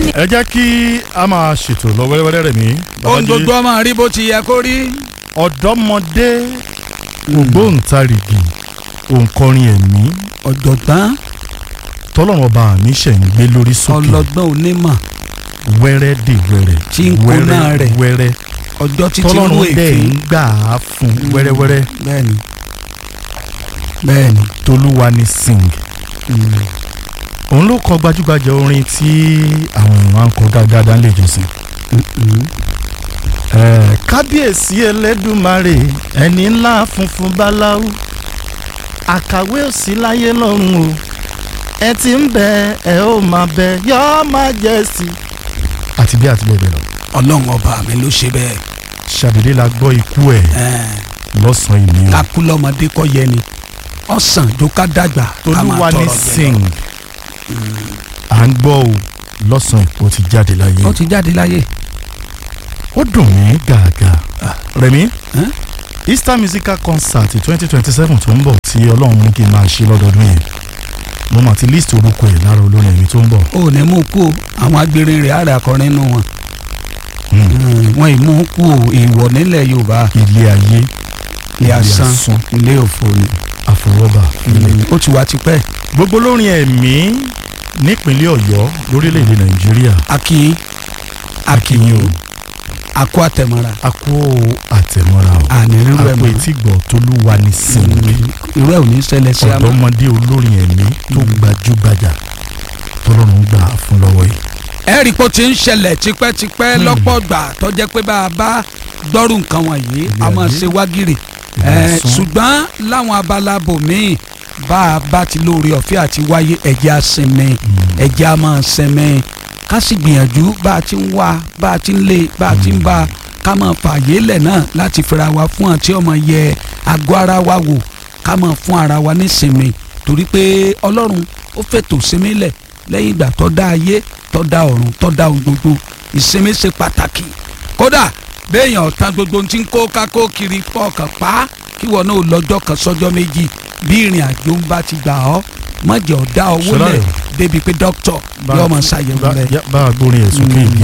ẹ jẹ́ kí a máa ṣètò lọ wẹ́rẹ́wẹ́rẹ́ rẹ̀ mí. ohun gbogbo ọmọ rí bó ti yẹ kó rí. ọ̀dọ́mọdé ògbóǹtarìgì òǹkọrin ẹ̀mí ọ̀jọ̀gbọ́n tọ́lọ́run ọba mi ṣẹ̀ ń gbé lórí sókè ọlọ́gbọ́n onímọ̀ wẹ́rẹ́ dè wẹ́rẹ́ Tí ń kó náà rẹ̀. wẹ́rẹ́ ọjọ́ títí rú tọ́lọ́run dẹ̀ èéfín. ń gbà á fún wẹ́rẹ́wẹ́rẹ́ bẹ́ẹ̀ni bẹ́ẹ̀ni. tolúwa ni sing òun ló kọ gbajúgbajà orin tí àwọn èèyàn máa ń kọ dáadáa nílé ìjọsìn. Eh, kábíyèsí ẹlẹ́dùmarè ẹni ńlá funfun báláú àkàwé òsì láyé lọ́run o ẹ ti ń bẹ ẹ ó máa bẹ your majesty. àti bí àti bẹ́ẹ̀ bẹ́ẹ̀ lọ. ọlọ́run ọba mi ló ṣe bẹ́ẹ̀. ṣàdédé la gbọ́ ikú ẹ̀ Ẹ̀ẹ́n, lọ́sàn-án ìní o. kakú lọ́mọdé kọ́ yẹ ni ọ̀sán jó ká dàgbà ká máa tolúwa ní tọrọ jẹ sing à ń gbọ́ o lọ́sàn-án ó ti jáde láyé. lọ. ó ti jáde láyé. ó dùn mí gàgà. rẹ̀mí Ẹ́n? easter musical concert twenty twenty seven tó ń bọ̀ tí ọlọ́run mú kí n máa ṣe lọ́dọọdún yẹn mo mà ti list orúkọ ẹ̀ lára olórin ẹ̀mí tó ń bọ̀. ó ní mú kú o àwọn agbèrè rẹ̀ àrẹ akọrin nù wọn. Hmm. Mm, wọn ì mú kú o èèwọ̀ nílẹ̀ yorùbá ilé ayé ilé asán asán, ilé òfò ni. àfọwọ́bà ilé. ó ti wá tipẹ́ gbogbo olórin ẹ̀mí nípínlẹ̀ ọ̀yọ́ lórílẹ̀‐èdè nàìjíríà akínyín akínyìn o akó àtẹ̀mọ́ra a kó àtẹ̀mọ́ra o àní rírú ẹ̀ àpò mọ́ ìtìgbọ̀ tolúwa ní sinmi irú ẹ̀ ò ní ṣẹlẹ̀ sí àmọ́. ọ̀dọ́mọdé olórin ẹ̀mí tó gbajúgbajà tọ́lọ́run gbà fún lọ́wọ́ yìí. ẹ̀rí pé ó ti ń ṣẹlẹ̀ tipẹ́tipẹ́ lọ́pọ̀ gbà tó jẹ́ pé bá a bá gbọ́rù nǹkan wọ̀nyí a máa ṣe wágìrì Ìyá Eh, sán. ṣùgbọ́n láwọn abala bòmíì bá a bá ti lóore ọ̀fẹ́ àti wáyé ẹ̀jẹ̀ á sinmi ẹ̀jẹ̀ á máa sinmi ká sì gbìyànjú bá a ti ń wá bá a ti ń lé bá a ti ń bá a ká máa fààyè lẹ̀ náà láti fira wa fún àti ọmọ yẹ àgọ́ ara wa wò ká máa fún ara wa nísinmi torí pé ọlọ́run ó fètò sinmi lẹ̀ lẹ́yìn ìgbà tó dá ayé tó dá ọ̀run tó dá ohun gbogbo ìsinmi ṣe pàtàkì kódà béèyàn ọ̀tá gbogbo ti ń kó kákó kiri pọ̀ọ̀kan pa kí wọn náà lọ́jọ́ kan sọ́jọ́ méjì bí ìrìn àjò ń bá ti gbà ọ́ mọ̀jẹ̀ ọ̀dá owó Ṣọlá lẹ̀ rẹ̀. débi pé dókítọ̀ yóò máa ṣàyẹ̀wò rẹ̀. bá a gbórin ẹ̀ sókè Mm. yìí